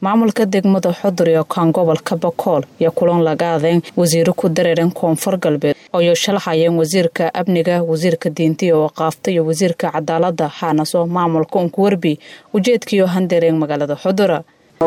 maamulka degmada xudur iyo kaan gobolka bakool iyo kulan laga adeen wasiiro ku dareeran koonfur galbeed ooyo shalaxayeen wasiirka amniga wasiirka diinta iyo waqaafta iyo wasiirka cadaalada haanaso maamulka unku werbi ujeedkiiyo handeereen magaalada xudura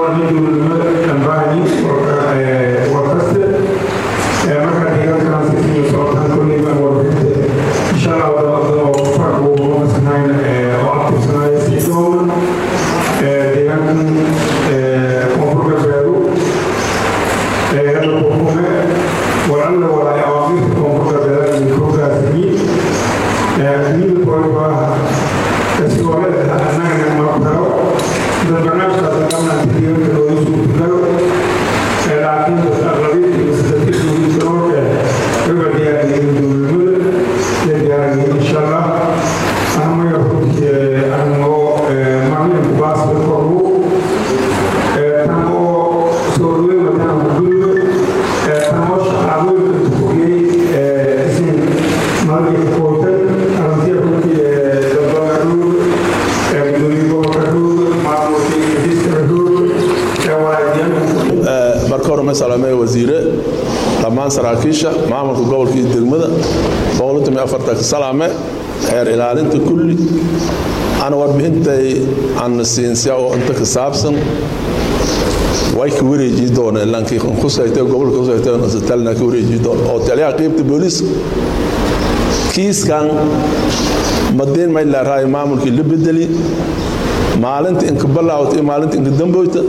wasiire dhammaan saraakiisha maamulka gobolka iyo degmada salaame xeer ilaalinta kulli ana warbixintay aan siinsiya oo inta ka saabsan way ka wareeji doona ilankii khusaytay gobolka khusaytay isbitaalna ka wareeji doona oo taliyaha qaybta booliiska kiiskan madiin may leerahay maamulkii la bedeli maalinta inka balaawta iyo maalinta inka damboyta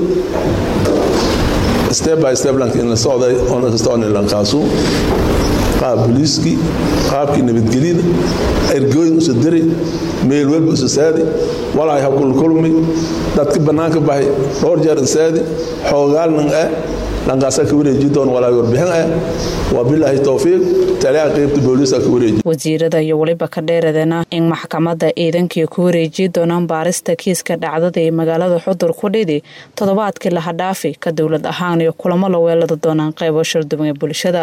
step by step lank in la socday oo kasta on lankaasu qaab booliiskii qaabkii nabadgelyada ergooyin usa diri meel walba usa saadi walaay ha kulkulmi dadka bannaanka baxay dhowr jeer insaadi xoogaalnan ah lankaasaa ka wareeji doon walaay warbixin ah waa bilaahi towfiiq taliyaha qaybta booliiska ka wareeji wasiirada iyo weliba ka dheeradana in maxkamadda ciidankii ku wareeji doonaan baarista kiiska dhacdada ee magaalada xudur ku dhidi toddobaadkii laha dhaafi ka dowlad ahaan iyo kulamo la weelada doonaan qaybo shalduban ee bulshada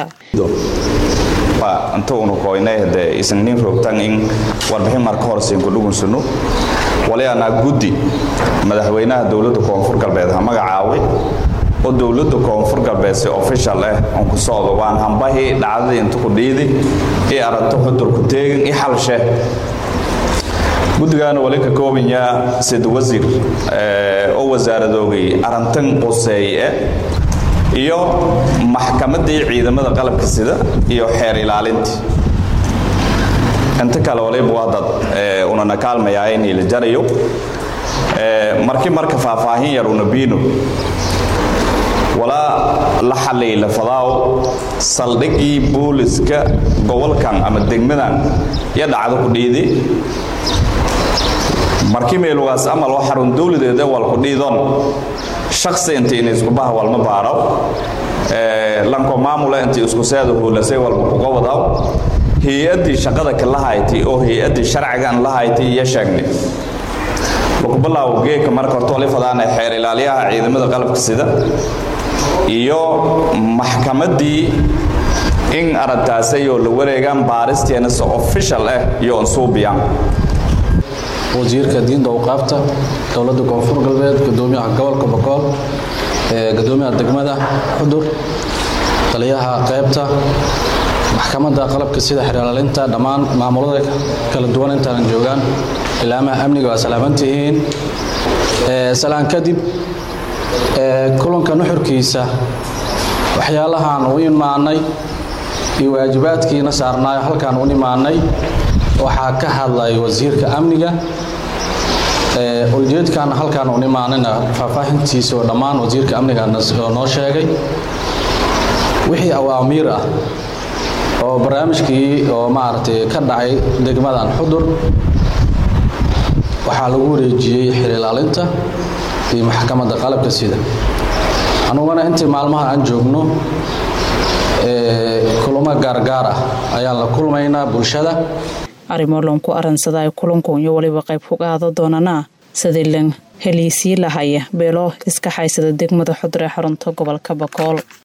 inta unu koynay hade isniin rogtan in warbixin marka horseyn ku dhugunsano waliyaanaa guddi madaxweynaha dowladda koonfur galbeed ha magacaaway oo dowladda koonfur galbeed si official ah on ku socdo waan hambahii dhacdadii inta ku dhiidi i aragto xudur ku teegin i xalshe guddigaana wali ka koobanyaa sid wasiir oo wasaaradoogay arintan quseeye iyo maxkamaddii ciidamada qalabka sida iyo xeer ilaalintii inta kale waliba waa dad unana kaalmayaa inay la jarayo markii marka faahfaahin yar una biino walaa la xalay la fadaaw saldhigii booliska gobolkan ama degmadan iyo dhacdo ku dhiidi markii meelugaas amal oo xarun dowladeed wal ku dhiidon shaksi intii in isku bah walma baaro lanko maamula intii isku seeda hoolasay walba kuga wadaw hay-addii shaqada ka lahayti oo hay-addii sharcigan lahayti iyo sheegnay lakubalaawo geeka marka horta wali fadaana xeer ilaaliyaha ciidamada qalabka sida iyo maxkamaddii in aragtaasayoo la wareegaan baaristeena si official ah iyo ansuubiyaan wasiirka diinta awqaafta dowladda koonfur galbeed gudoomiyaha gobolka bokool gudoomiyaha degmada xudur taliyaha qaybta maxkamadda qalabka sida xeraalaalinta dhammaan maamulada kala duwan intaanan joogaan ilaamaha amniga waa salaamantihiin salaan kadib kulanka nuxurkiisa waxyaalahaan u imaanay iyo waajibaadkiina saarnaayo halkaan u imaanay waxaa ka hadlay wasiirka amniga ujeedkan halkaan u imaanayna faahfaahintiisa oo dhammaan wasiirka amniga noo sheegay wixii awaamiir ah oo barnaamijkii oo maaragtay ka dhacay degmadan xudur waxaa lagu wareejiyey xir ilaalinta iyo maxkamadda qalabka sida anuguna intii maalmaha aan joogno kulamo gaargaar ah ayaan la kulmaynaa bulshada arrimo loonku aransada ay kulanku iyo weliba qayb ku qaada doonana sidii lan heliisii lahaya beelo iska haysada degmada xudur ee xarunta gobolka bakool